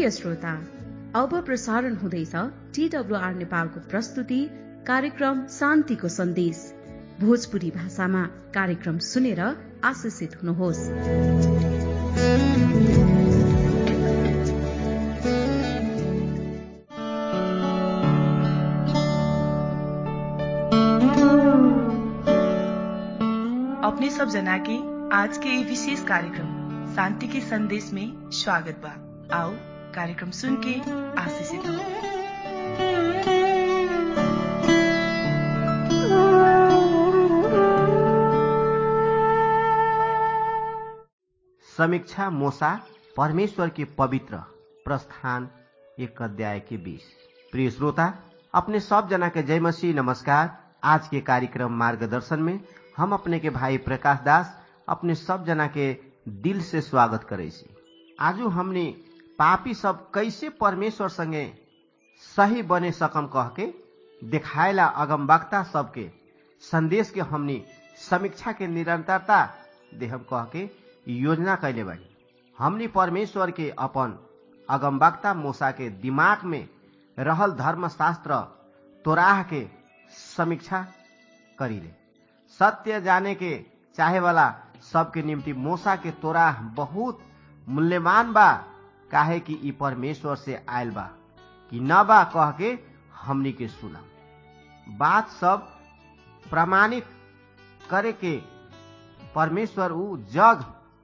प्रिय श्रोता अब प्रसारण हुँदैछ टीडब्लुआर नेपालको प्रस्तुति कार्यक्रम शान्तिको सन्देश भोजपुरी भाषामा कार्यक्रम सुनेर आशिषित हुनुहोस् अपने सब जना के आज के ये विशेष कार्यक्रम शांति के संदेश में स्वागत बा आओ कार्यक्रम सुन के आशीषित हो समीक्षा मोसा परमेश्वर के पवित्र प्रस्थान एक अध्याय के बीस प्रिय श्रोता अपने सब जना के जय मसीह नमस्कार आज के कार्यक्रम मार्गदर्शन में हम अपने के भाई प्रकाश दास अपने सब जना के दिल से स्वागत करे छी आजू हमने पापी सब कैसे परमेश्वर संगे सही बने सकम कह के देखायला अगमवक्ता सबके संदेश के हमनी समीक्षा के निरंतरता देहम कह के योजना कैले बानी हमनी परमेश्वर के अपन अगमवक्ता मोसा के दिमाग में रहल धर्मशास्त्र तोराह के समीक्षा करीले सत्य जाने के चाहे वाला सबके निम्ति मोसा के तोराह बहुत मूल्यवान बा काहे कि ई परमेश्वर से आयल बा कि न बा कह के हमनी के सुना बात सब प्रमाणित करे के परमेश्वर ऊ जग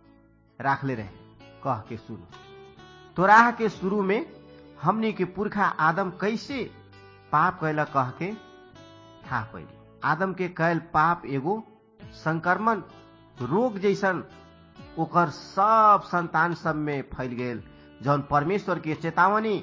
राखले रहे कह के सुनो तोराह के शुरू में हमनी के पुरखा आदम कैसे पाप कैला कह के था पहले आदम के कैल पाप एगो संक्रमण रोग जैसन ओकर सब संतान सब में फैल गेल जौन परमेश्वर के चेतावनी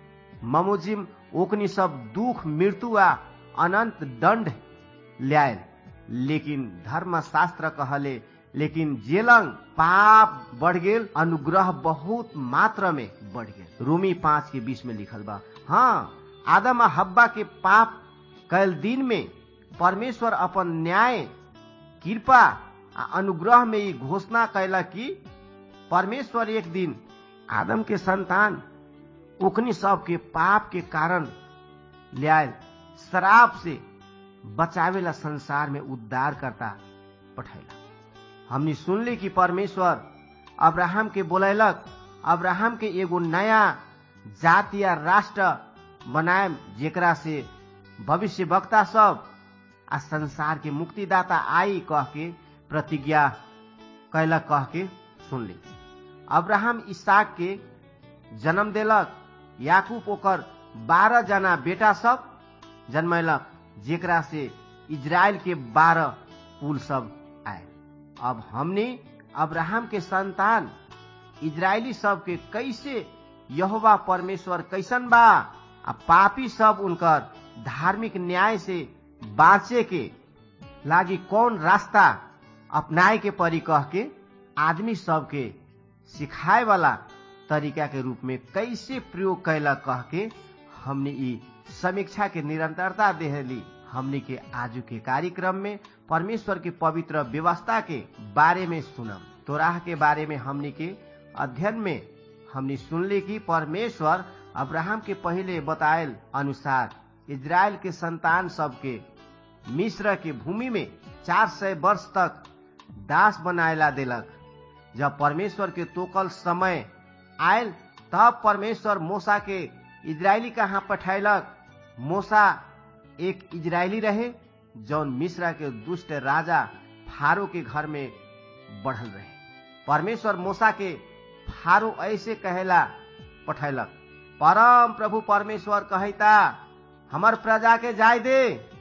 ममुजिम ओकनी सब दुख मृत्यु आ अनंत दंड ल्यायल लेकिन धर्मशास्त्र कहले लेकिन जेलंग पाप बढ़ गेल अनुग्रह बहुत मात्रा में बढ़ गेल रूमी पांच के बीच में लिखल बा हाँ आदम आ हब्बा के पाप कैल दिन में परमेश्वर अपन न्याय कृपा आ अनुग्रह में ई घोषणा कैला कि परमेश्वर एक दिन आदम के संतान उकनी सब के पाप के कारण ल्यायल शराब से बचावेला संसार में उद्धार करता पठैला हमनी सुनली कि परमेश्वर अब्राहम के बोलैलक अब्राहम के एगो नया जाति या राष्ट्र बनाए जेकरा से भविष्य वक्ता सब आ संसार के मुक्तिदाता आई कह के प्रतिज्ञा कैलक कह के सुनली अब्राहम इसाक के जन्म देलक याकूब ओकर बारह जना बेटा सब जन्मैलक जेकरा से इजराइल के बारह कुल सब आए अब हमने अब्राहम के संतान इजरायली सब के कैसे यहोवा परमेश्वर कैसन बा आ पापी सब उनकर धार्मिक न्याय से बाँचे के लागी कौन रास्ता अपनाए के परी कह के आदमी सबके सिखाए वाला तरीका के रूप में कैसे प्रयोग कैला कह के हमने ई समीक्षा के निरंतरता देहली हमने के आजू के कार्यक्रम में परमेश्वर के पवित्र व्यवस्था के बारे में सुनम तोराह के बारे में हमने के अध्ययन में हमने सुनली कि परमेश्वर अब्राहम के पहले बतायल अनुसार इजराइल के संतान सबके मिस्र के भूमि में चार सय वर्ष तक दास बनायला देलक जब परमेश्वर के तोकल समय आयल तब परमेश्वर मोसा के इजरायली कहाँ पठैलक मोसा एक इजरायली रहे जौन मिश्रा के दुष्ट राजा फारो के घर में बढ़ल रहे परमेश्वर मोसा के फारो ऐसे कहेला पठैलक परम प्रभु परमेश्वर कहता हमर प्रजा के जाय दे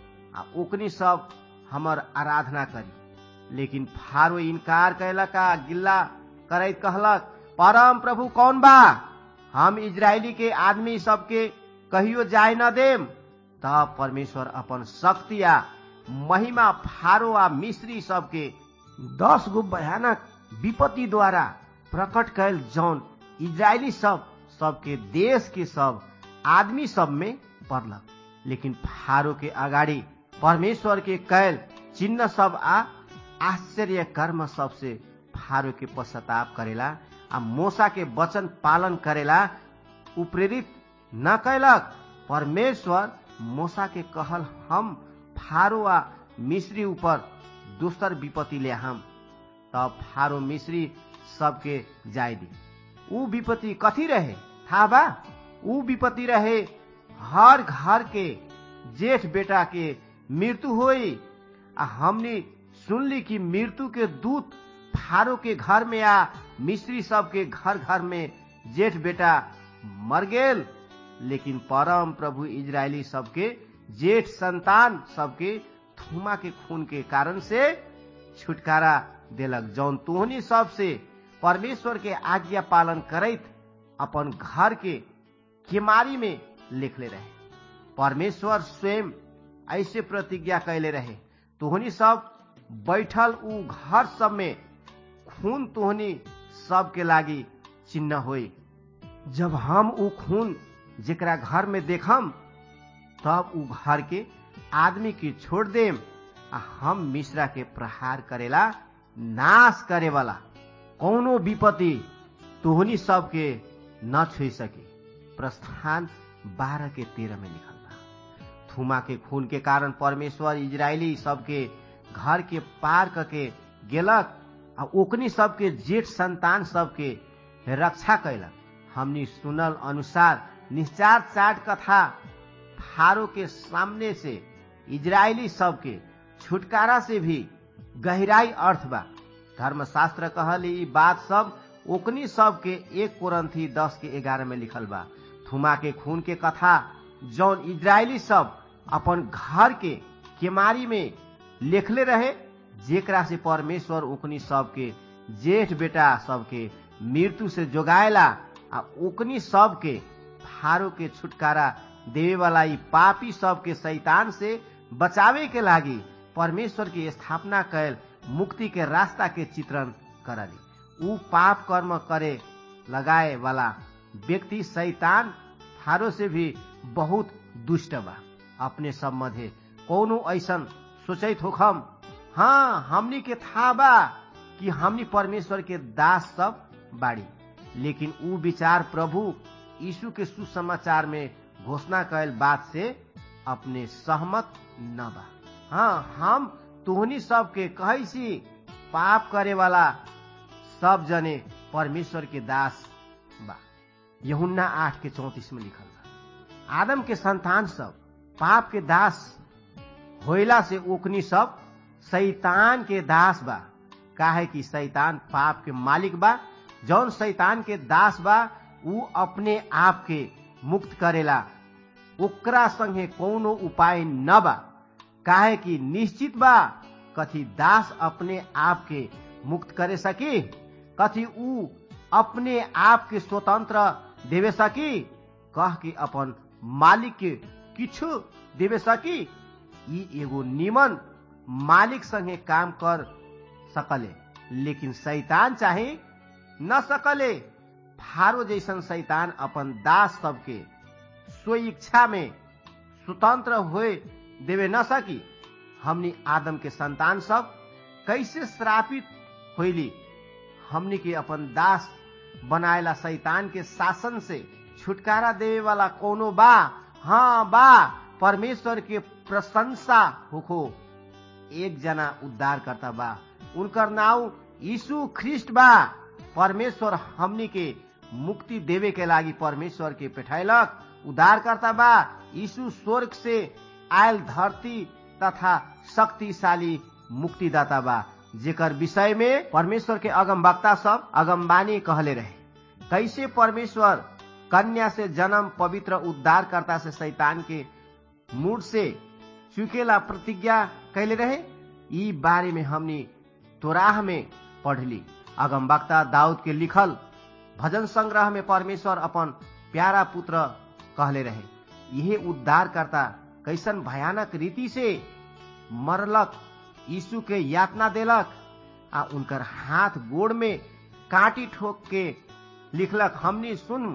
आ ओकनी सब हमर आराधना करी लेकिन फारो इनकार कैलक आ गिल्ला करैत कहलक परम प्रभु कौन बा हम इजरायली के आदमी सबके कहियो जाय न देम तब परमेश्वर अपन शक्ति आ महिमा फारो आ मिस्री सबके दस गो भयानक विपत्ति द्वारा प्रकट कैल जौन इजरायली सब सबके देश के सब आदमी सब में पड़लक लेकिन फारो के अगाडि परमेश्वर के कैल चिन्ह सब आ आश्चर्य कर्म सबसे फारो के पश्चाताप करेला आ मोसा के वचन पालन करेला उ प्रेरित न कैलक परमेश्वर मोसा के कहल हम फारो आ मिश्री ऊपर दोसर विपत्ति ले हम तब फारो मिश्री सबके जाय दी ऊ विपत्ति कथी रहे था बा ऊ विपत्ति रहे हर घर के जेठ बेटा के मृत्यु होई आ हमने सुनली कि मृत्यु के दूत फारो के घर में आ मिस्री सब के घर घर में जेठ बेटा मर गेल लेकिन परम प्रभु इजरायली सबके जेठ संतान सबके थुमा के खून के कारण से छुटकारा देलक जौन तोहनी सब से परमेश्वर के आज्ञा पालन करैत अपन घर के केमारी में लिखले रहे परमेश्वर स्वयं ऐसे प्रतिज्ञा कैले रहे तोहनी सब बैठल उ घर सब में खून तोहनी सबके लागी चिन्ह होई जब हम उ खून जेकरा घर में देखम तब उ घर के आदमी के छोड़ देम आ हम मिश्रा के प्रहार करेला नाश करे वाला कौनो विपत्ति तोहनी सबके न छुई सके प्रस्थान बारह के तेरह में लिखल बा थुमा के खून के कारण परमेश्वर इजरायली सबके घर के पार करके गेलक आ ओकनी सबके जेठ संतान सबके रक्षा कैलक हमनी सुनल अनुसार निश्चार चाट कथा फारो के सामने से इजरायली सबके छुटकारा से भी गहराई अर्थ बा धर्मशास्त्र कहल ई बात सब ओकनी सब के एक कोरंथी दस के ग्यारह में लिखल बा थुमा के खून के कथा जौन इजरायली सब अपन घर के केमारी में लिखले रहे जेकरा से परमेश्वर ओकनी सबके जेठ बेटा सबके मृत्यु से जोगाएला आ ओकनी सबके फारो के छुटकारा देवे वाला ई पापी सबके शैतान से बचावे के लागी परमेश्वर की स्थापना कैल मुक्ति के रास्ता के चित्रण करली ऊ पाप कर्म करे लगाए वाला व्यक्ति शैतान फारो से भी बहुत दुष्ट बा अपने सब मध्य कौनो ऐसन सोचित होखम हाँ हमनी के था बा कि हमनी परमेश्वर के दास सब बाड़ी लेकिन ऊ विचार प्रभु यीशु के सुसमाचार में घोषणा कैल बात से अपने सहमत न बा हाँ हम तोहनी सबके कहैसी पाप करे वाला सब जने परमेश्वर के दास बा यहुन्ना आठ के चौतीस में लिखल बा आदम के संतान सब पाप के दास होइला से ओकनी सब शैतान के दास बा काहे कि शैतान पाप के मालिक बा जौन शैतान के दास बा ऊ अपने आप के मुक्त करेला ओकरा संगे कोनो उपाय न बा काहे कि निश्चित बा कथी दास अपने आप के मुक्त करे सकी कथी ऊ अपने आप के स्वतंत्र देवे सकी कह के अपन मालिक के किछु देवे सकी ई एगो निमन मालिक संगे काम कर सकले लेकिन शैतान चाहे न सकले फारो जैसन शैतान अपन दास सबके स्व इच्छा में स्वतंत्र हुए देवे न सकी हमनी आदम के संतान सब कैसे श्रापित होइली हमनी के अपन दास बनाएला शैतान के शासन से छुटकारा देवे वाला कोनो बा हाँ बा परमेश्वर के प्रशंसा होखो एक जना उद्धार करता बा उनकर नाव यीशु ख्रिस्ट बा परमेश्वर हमनी के मुक्ति देवे के लागी परमेश्वर के पेठैलक उद्धार करता बा यीशु स्वर्ग से आयल धरती तथा शक्तिशाली मुक्तिदाता बा जेकर विषय में परमेश्वर के अगम वक्ता सब अगमबानी कहले रहे कैसे परमेश्वर कन्या से जन्म पवित्र उद्धारकर्ता से शैतान के मूड से चुकेला प्रतिज्ञा कैले रहे ई बारे में हमनी तोराह में पढ़ली अगम वक्ता दाऊद के लिखल भजन संग्रह में परमेश्वर अपन प्यारा पुत्र कहले रहे यह उद्धार करता कैसन भयानक रीति से मरलक यीशु के यातना देलक आ उनकर हाथ गोड़ में काटी ठोक के लिखलक हमनी सुन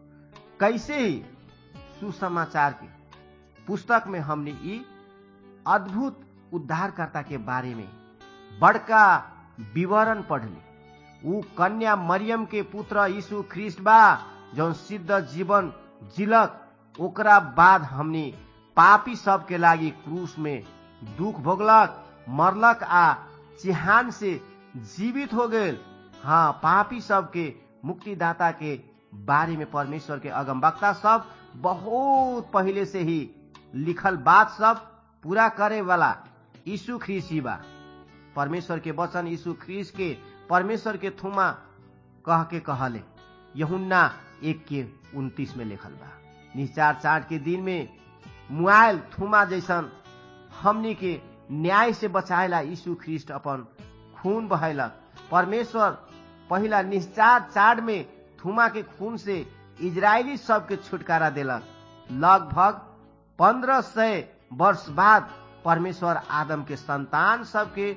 कैसे ही सुसमाचार के पुस्तक में हमने ई अद्भुत उद्धारकर्ता के बारे में बड़का विवरण पढ़ली ऊ कन्या मरियम के पुत्र यीशु ख्रिस्ट बा जौन सिद्ध जीवन जिलक ओकरा बाद हमनी पापी सबके लागी क्रूस में दुख भोगलक मरलक आ चिहान से जीवित हो गेल हाँ पापी सबके मुक्तिदाता के बारे में परमेश्वर के अगमवक्ता सब बहुत पहले से ही लिखल बात सब पूरा करे वाला यीशु ख्रीस ही बा परमेश्वर के वचन यीशु ख्रीस के परमेश्वर के थुमा कह के कहले यहुन्ना एक के उन्तीस में लिखल बा निचार चाट के दिन में मुआल थुमा जैसन हमनी के न्याय से बचाएला यीशु ख्रिस्ट अपन खून बहैलक परमेश्वर पहिला निश्चार चाड में थुमा के खून से इजरायली सबके छुटकारा देलक लगभग पंद्रह सय वर्ष बाद परमेश्वर आदम के संतान सबके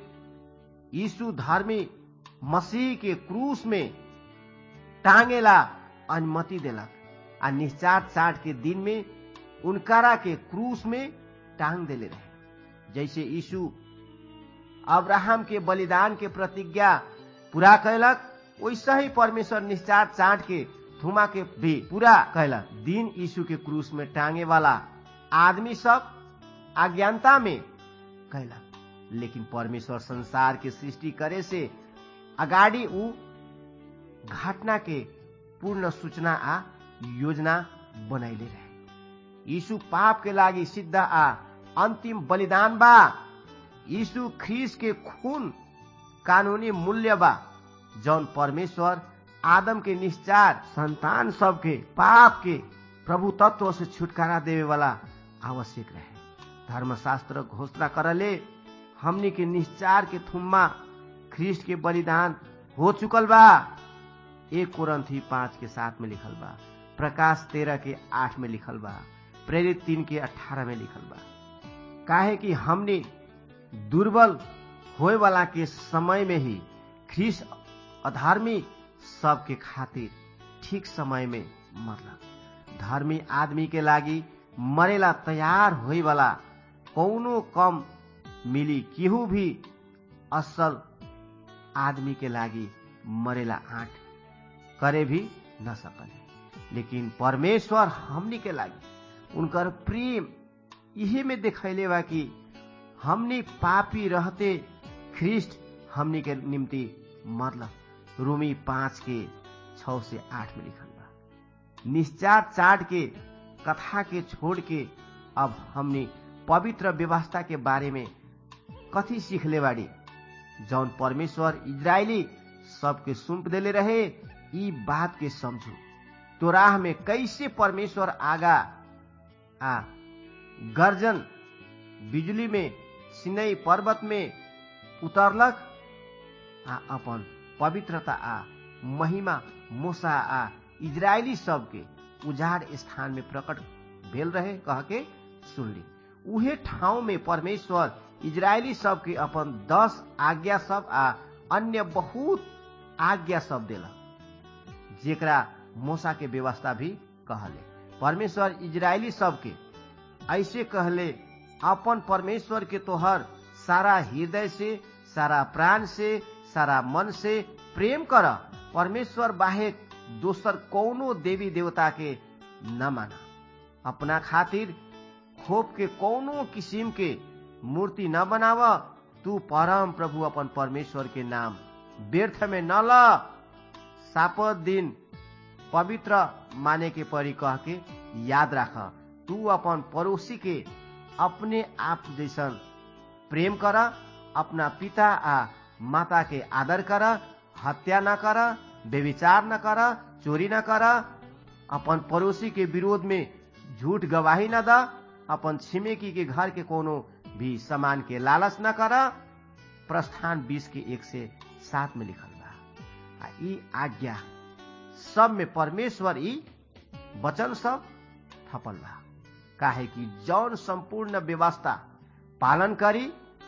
यीशु धर्मी मसीह के क्रूस में टांगेला अनुमति देलक आ निश्चार चाट के दिन में उनकारा के क्रूस में टांग देले रहे जैसे यीशु अब्राहम के बलिदान के प्रतिज्ञा पूरा कैलक वैसा ही परमेश्वर निश्चार चाट के थुमा के भी पूरा कैलक दिन यीशु के क्रूस में टांगे वाला आदमी सब अज्ञानता में कैलक लेकिन परमेश्वर संसार के सृष्टि करे से अगाडि ऊ घटना के पूर्ण सूचना आ योजना बनैले रहे यीशु पाप के लागि सिद्ध आ अन्तिम बलिदान बा यीशु ख्रीस के खून कानूनी मूल्य बा जौन परमेश्वर आदम के निश्चार संतान सबके पाप के प्रभु तत्व से छुटकारा देवे वाला आवश्यक रहे धर्मशास्त्र घोषणा करले हमनी के निश्चार के थुम्मा ख्रीस्ट के बलिदान हो चुकल बा एक कुरंथी पांच के सात में लिखल बा प्रकाश तेरह के आठ में लिखल बा प्रेरित तीन के अठारह में लिखल बा काहे कि हमने दुर्बल होए वाला के समय में ही ख्रीस अधर्मी सबके खातिर ठीक समय में मरलक धर्मी आदमी के लागी मरेला तैयार होए वाला कौनो कम मिली केहू भी असल आदमी के लागी मरेला आठ करे भी न सकले लेकिन परमेश्वर हमनी के लागी उनकर प्रेम यही में दिखैले बा कि हमनी पापी रहते ख्रिस्ट हमनी के निम्ति मरलक रूमी पांच के छ से आठ में लिखल बा निश्चार चाट के कथा के छोड़ के अब हमनी पवित्र व्यवस्था के बारे में कथी सीखले बाड़ी जौन परमेश्वर इजरायली सबके सुम्प देले रहे ई बात के समझू तो राह में कैसे परमेश्वर आगा आ गर्जन बिजुली में सिनई पर्वत में उतरलक आ अपन पवित्रता आ महिमा मोसा आ इजरायली सबके उजाड़ स्थान में प्रकट भेल रहे कह के सुनली उहे ठाउँ में परमेश्वर इजरायली सबके अपन दस आज्ञा सब आ अन्य बहुत आज्ञा सब देलक जेकरा मोसा के व्यवस्था भी कहले परमेश्वर इजरायली सबके ऐसे कहले अपन परमेश्वर के तोहर सारा हृदय से सारा प्राण से सारा मन से प्रेम कर परमेश्वर बाहेक दोसर कौनो देवी देवता के न माना अपना खातिर खोप के कौनो किसिम के मूर्ति न बनाव तू परम प्रभु अपन परमेश्वर के नाम व्यर्थ में न ल सापत दिन पवित्र माने के परी कह के याद राख तू अपन पड़ोसी के अपने आप जैसन प्रेम कर अपना पिता आ माता के आदर कर हत्या न कर व्यविचार न कर चोरी न कर अपन पड़ोसी के विरोध में झूठ गवाही न द अपन छिमेकी के घर के कोनो भी सामान के लालच न कर प्रस्थान बीस के एक से सात में लिखल बा आ ई आज्ञा सब में परमेश्वर ई वचन सब थपल बा काहे कि जौन संपूर्ण व्यवस्था पालन करी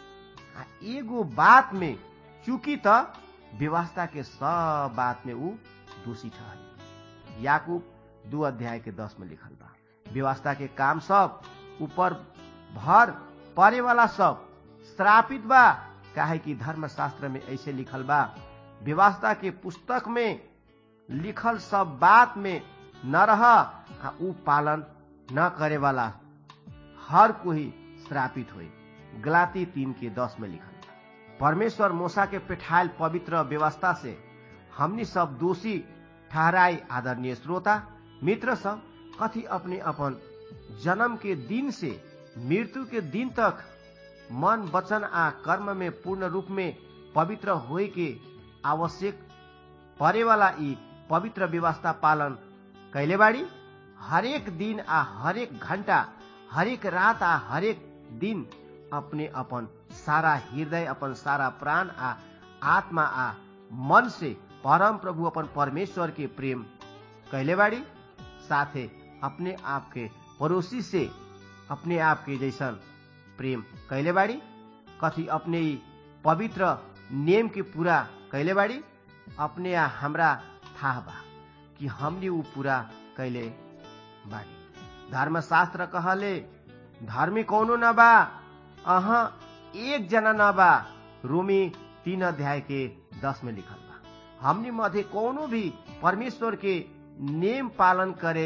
आ एगो बात में चूंकि त व्यवस्था के सब बात में ऊ दोषी ठहरी याकूब दू अध्याय के दस में लिखल बा व्यवस्था के काम सब ऊपर भर परे वाला सब श्रापित बा काहे कि धर्मशास्त्र में ऐसे लिखल बा व्यवस्था के पुस्तक में लिखल सब बात में न रह आ ऊ पालन न करे वाला हर कोई श्रापित हुए गलाती तीन के दस में लिखल परमेश्वर मूसा के पेठायल पवित्र व्यवस्था से हमनी सब दोषी ठहराई आदरणीय श्रोता मित्र सब कथी अपने अपन जन्म के दिन से मृत्यु के दिन तक मन वचन आ कर्म में पूर्ण रूप में पवित्र होए के आवश्यक परे वाला ई पवित्र व्यवस्था पालन कैले बाड़ी हरेक दिन आ हरेक घंटा हरेक रात आ हरेक दिन अपने अपन सारा हृदय अपन सारा प्राण आ आत्मा आ मन से परम प्रभु अपन परमेश्वर के प्रेम कैले बाड़ी साथे अपने आप के पड़ोसी से अपने आप के जैसन प्रेम कैले बाड़ी कथी अपने ही पवित्र नियम के पूरा कैले बाड़ी अपने आ हमरा था बा कि हमने ऊ पूरा कैले बाड़ी धर्मशास्त्र कहले धर्मी कौनो न बा अह एक जना न बा रोमी तीन अध्याय के दस में लिखल बा हमने मध्य कौनो भी परमेश्वर के नियम पालन करे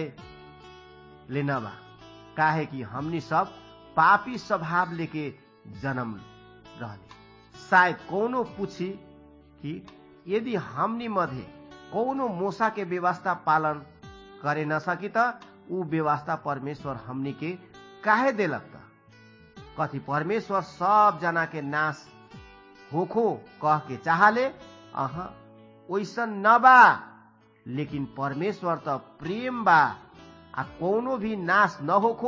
ले न बा काहे कि हमनी सब पापी स्वभाव लेके जन्म रहले शायद कोनो पूछी कि यदि हमनी मध्य कौनो मोसा के व्यवस्था पालन करे न सकी त ऊ व्यवस्था परमेश्वर हमनी के काहे देलक त कथी परमेश्वर सब जना के नाश होखो कह के चाहले अह ओइसन न बा लेकिन परमेश्वर त प्रेम बा आ कोनो भी नाश न होखो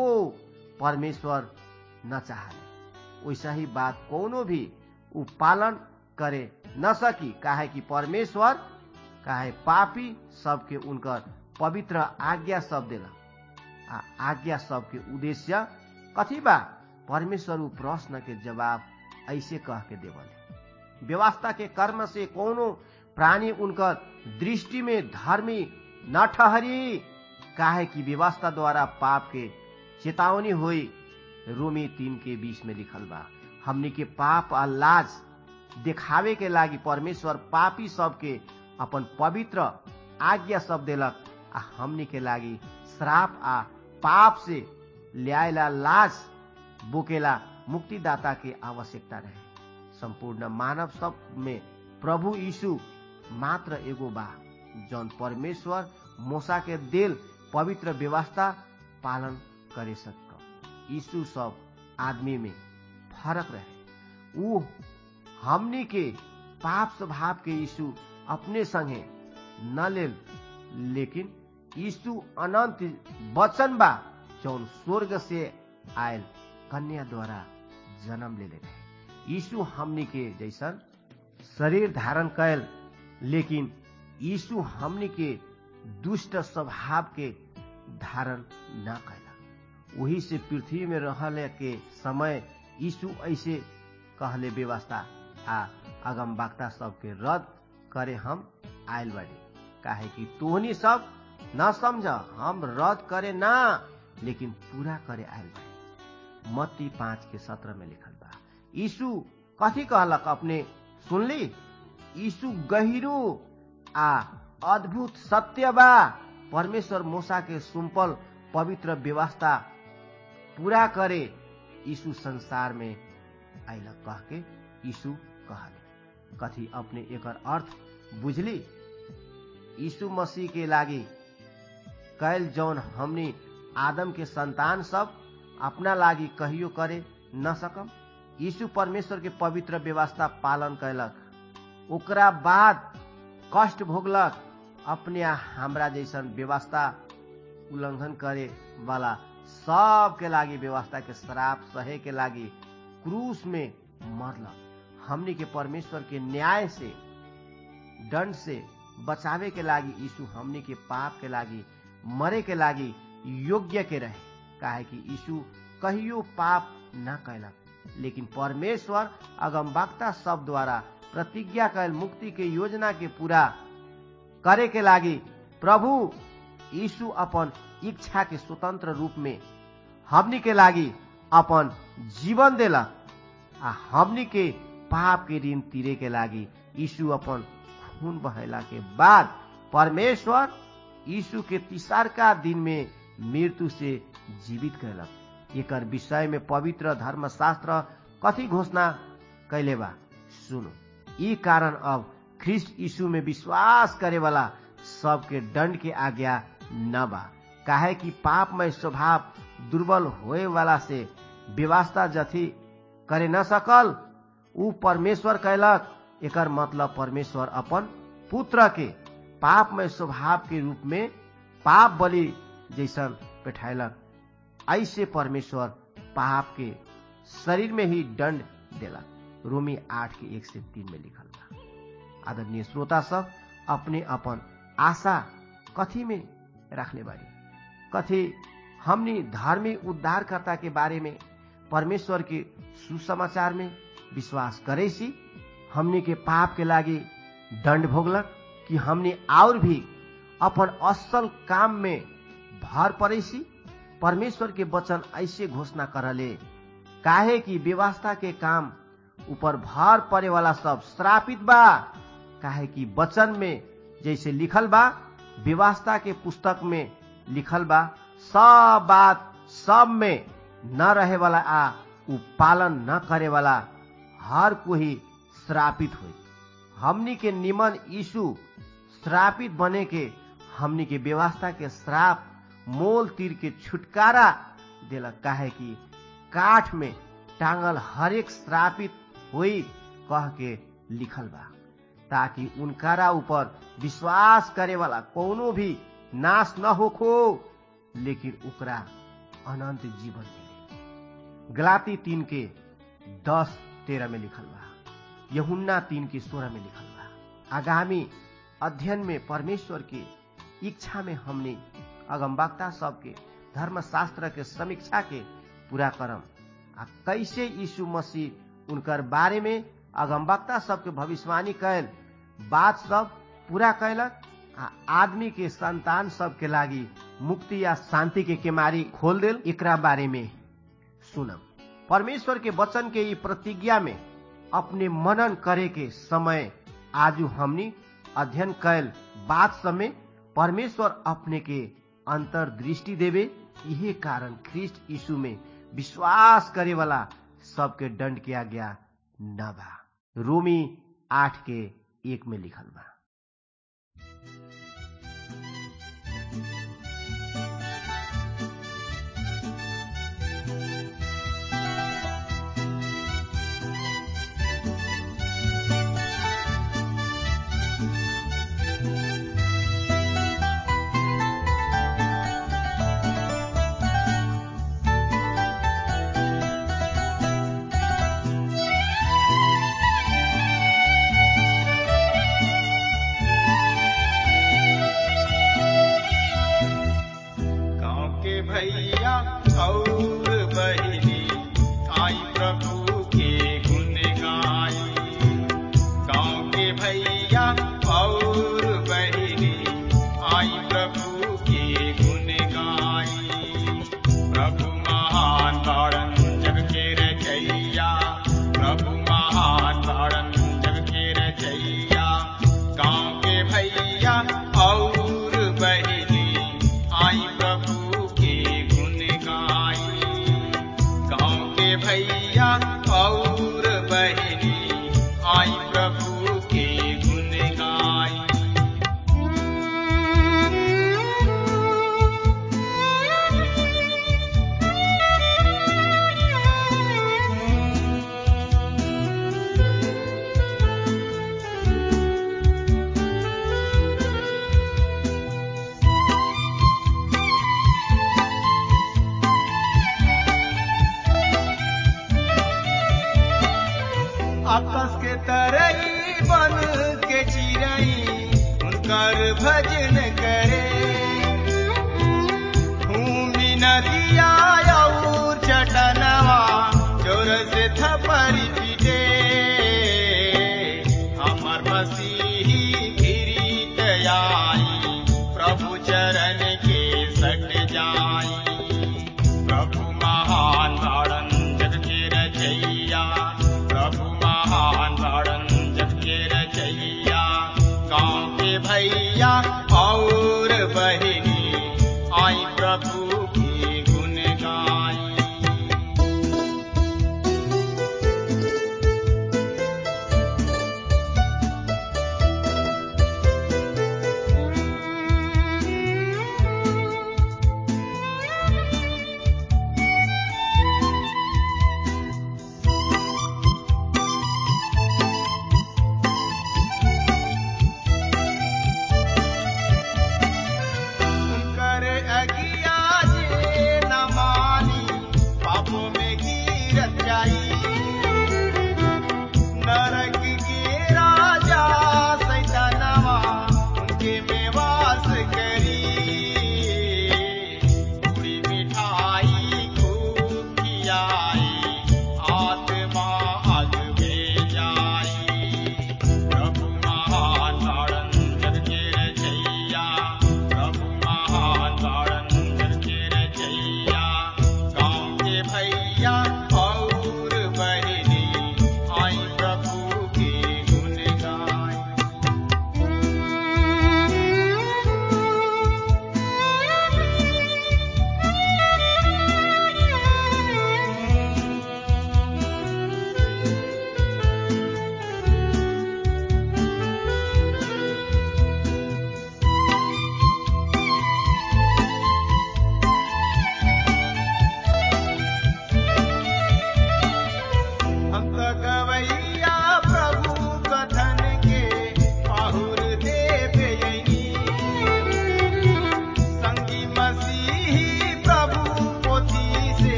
परमेश्वर न चाहले वैसा ही बात कोनो भी ऊ पालन करे न सकी काहे कि परमेश्वर काहे पापी सबके उनकर पवित्र आज्ञा सब देला आ आज्ञा सबके उद्देश्य कथी बा परमेश्वर ऊ प्रश्न के जवाब ऐसे कह के देवले व्यवस्था के कर्म से कोनो प्राणी उनकर दृष्टि में धर्मी न ठहरी काहे कि व्यवस्था द्वारा पाप के चेतावनी हुई रोमी तीन के बीच में लिखल बा हमनी के पाप आ लाज देखावे के लागी परमेश्वर पापी सबके अपन पवित्र आज्ञा सब देलक आ हमनी के लागी श्राप आ पाप से ल्यायला लाज बोकेला मुक्तिदाता के आवश्यकता रहे संपूर्ण मानव सब में प्रभु यीशु मात्र एगो बा जौन परमेश्वर मोसा के दिल पवित्र व्यवस्था पालन करे सक यीशु सब आदमी में फरक रहे ऊ हमनी के पाप स्वभाव के यीशु अपने संगे न ले लेकिन यीशु अनंत वचन बा जौन स्वर्ग से आयल कन्या द्वारा जन्म ले ले रहे यीशु हमनी के जैसन शरीर धारण कैल लेकिन यीशु हमनी के दुष्ट स्वभाव के धारण न कैला वही से पृथ्वी में रहले के समय यीशु ऐसे कहले व्यवस्था आ अगम वक्ता सबके रद्द करे हम आयल बाड़ी काहे कि तोहनी सब न समझ हम रद्द करे ना लेकिन पूरा करे आयल बाड़ी मत्ती पाँच के सत्रह में लिखल बा यीशु कथी कहलक अपने सुनली यीशु गहिरो आ अद्भुत सत्य बा परमेश्वर मूसा के सुम्पल पवित्र व्यवस्था पूरा करे यीशु संसार में आइलक कह के यीशु कहले कथी अपने एकर अर्थ बुझली यीशु मसीह के लागी कैल जौन हमनी आदम के संतान सब अपना लागी कहियो करे न सकम यीशु परमेश्वर के पवित्र व्यवस्था पालन कैलक ओकरा बाद कष्ट भोगलक अपने हमरा जैसन व्यवस्था उल्लंघन करे वाला सबके लागी व्यवस्था के श्राप सहे के लागी क्रूस में मरलक हमनी के परमेश्वर के न्याय से दंड से बचावे के लागी यीशु हमनी के पाप के लागी मरे के लागी योग्य के रहे काहे कि यीशु कहियो पाप न कैलक लेकिन परमेश्वर अगमवक्ता सब द्वारा प्रतिज्ञा कैल मुक्ति के योजना के पूरा करे के लागी प्रभु यीशु अपन इच्छा के स्वतंत्र रूप में हमनी के लागी अपन जीवन देलक आ हमनी के पाप के ऋण तीरे के लागी यीशु अपन खून बहेला के बाद परमेश्वर यीशु के तिसारका दिन में मृत्यु से जीवित कैलक एकर विषय में पवित्र धर्मशास्त्र कथी घोषणा कैले बा सुनो ई कारण अब ख्रिस्ट यीशु में विश्वास करे वाला सबके दंड के आज्ञा न बा काहे कि पापमय स्वभाव दुर्बल होए वाला से व्यवस्था जथी करे न सकल ऊ परमेश्वर कैलक एकर मतलब परमेश्वर अपन पुत्र के पापमय स्वभाव के रूप में पाप बलि जैसन बैठायलक ऐसे परमेश्वर पाप के शरीर में ही दंड देलक रोमी आठ के एक से तीन में लिखल बा आदरणीय श्रोता सब अपने अपन आशा कथी में रखले बारी कथी हमनी धार्मिक उद्धारकर्ता के बारे में परमेश्वर के सुसमाचार में विश्वास करे सी हमनी के पाप के लागी दंड भोगलक कि हमनी और भी अपन असल काम में भर पड़े सी परमेश्वर के वचन ऐसे घोषणा करले काहे कि व्यवस्था के काम ऊपर भार पड़े वाला सब श्रापित बा काहे कि वचन में जैसे लिखल बा व्यवस्था के पुस्तक में लिखल बा सब बात सब में न रहे वाला आ उ पालन न करे वाला हर कोई श्रापित हो हमनी के निमन यीशु श्रापित बने के हमनी के व्यवस्था के श्राप मोल तीर के छुटकारा दिलक काहे कि काठ में टांगल हरेक श्रापित हुई कह के लिखल बा ताकि उनकारा ऊपर विश्वास करे वाला कोनो भी नाश न होखो लेकिन ओकरा अनंत जीवन मिले गलाती तीन के दस तेरह में लिखल बा यहुन्ना तीन के सोलह में लिखल बा आगामी अध्ययन में परमेश्वर के इच्छा में हमने अगमवक्ता सबके धर्मशास्त्र के समीक्षा के पूरा करम आ कैसे यीशु मसीह उनकर बारे में अगमवक्ता सबके भविष्यवाणी कैल बात सब पूरा कैलक आ आदमी के संतान सब के लागी मुक्ति या शांति के केमारी खोल दिल एकरा बारे में सुनम परमेश्वर के वचन के ई प्रतिज्ञा में अपने मनन करे के समय आजू हमनी अध्ययन कैल बात सब में परमेश्वर अपने के अंतर्दृष्टि देवे यही कारण ख्रिस्ट यीशु में विश्वास करे वाला सबके दंड के आज्ञा न बा रोमी आठ के एक में लिखल बा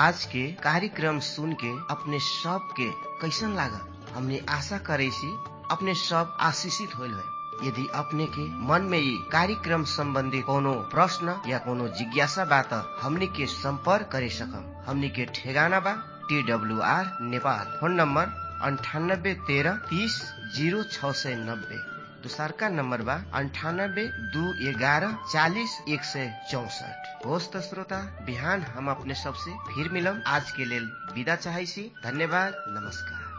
आज के कार्यक्रम सुन के अपने सब के कैसन लागल हमने आशा करे सी अपने सब आशीषित होल है यदि अपने के मन में ये कार्यक्रम संबंधी कोनो प्रश्न या कोनो जिज्ञासा बा त हमने के संपर्क करे सकम हमने के ठेगाना बा T W R Nepal phone number अंठानब्बे तेरह तीस जीरो छ सय नब्बे दोसरका नम्बर बा अन्ठानब्बे दू एघारह चालिस एक सय चौसठ होस् त श्रोता बिहान हम अपने सबसे फिर मिलम आज के लेल विदा चाहै छी धन्यवाद नमस्कार